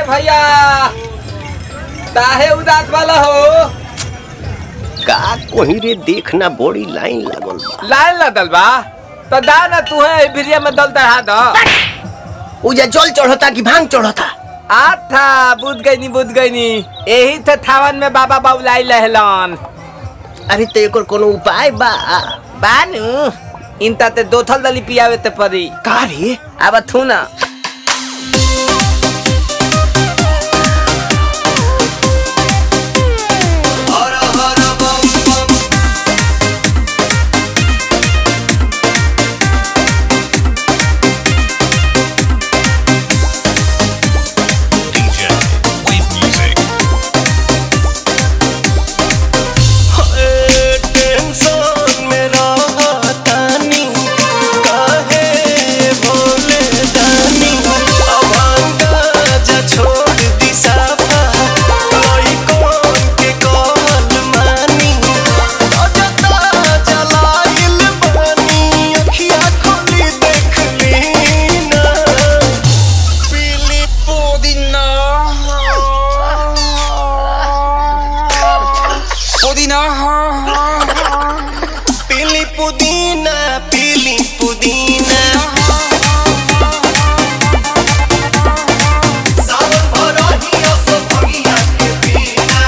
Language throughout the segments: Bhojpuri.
भैया काहे उदास वाला हो का कोही रे देखना बड़ी लाइन लागल बा लाइन लदल बा तो दा ना तू है भिरिया में दल चढ़ा दो उजा जल चढ़ता कि भांग चढ़ता आथा बुझ गई नी बुझ गई नी यही थे थावन में बाबा बाबुलाई लहलन अरे तो एकर कोनो उपाय बा बानू इनता ते दो थल दली पियावे ते परी का रे अब थू ना DJ Wave Music. टेंशन में रहतानी काहे भोले दानी अभांगा जा छोड़ दी साफा कोई कौन के कहल मानी अजता जलाइल बानी अखिया खोली देख ली ना पीली पुदीना पीली पुदीना पीली पुदीना सावन भरही असो भगिया के बिना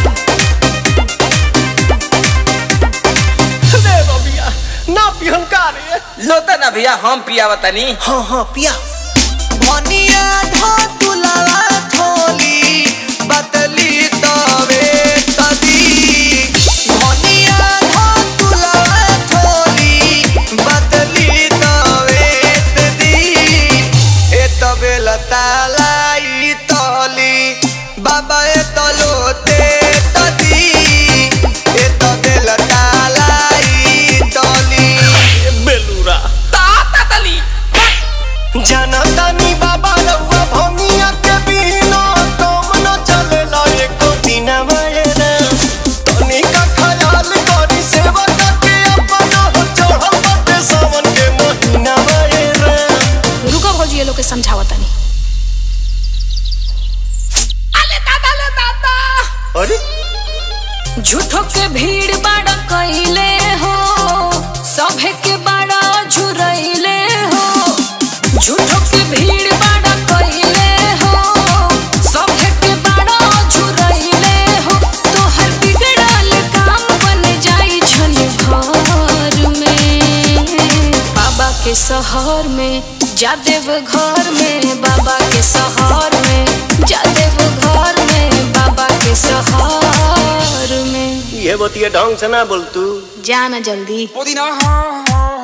रे बबिया ना पिहन का रे लोता ना भैया हम पियावा तनी हाँ हाँ पिया भनिया धोतुलावा थोली बदली तवे तदी भनिया धोतुलावा थोली बदली तवे तदी ए तबे लतालाई तली बाबा ए तलोते तदी ए तबे लतालाई तली बेलूरा ताता तली जनतानी बाबा रउआ भंगिया के बिना तुम न चलेला एको दिन मयना तनी का ख्याल करी सेवा के अपना हो चढ़ल बाटे सावन के महीना मयना रुको भौजी ये लोग के समझावा तनी अले दादा ले दादा अरे झूठो के भीड़ बाड़ा कइले हो सभे के बाड़ा झुरइले हो झूठो के भीड़ बाड़ा कइले हो सभे के बाड़ा झुरइले हो तोहर बिगड़ल काम बन जाई छन घर में बाबा के शहर में जादेव घर में बाबा के शहर में जादेव घर में बाबा के शहर में ये बतिया ढंग से ना बोल तू जाना जल्दी पुदीना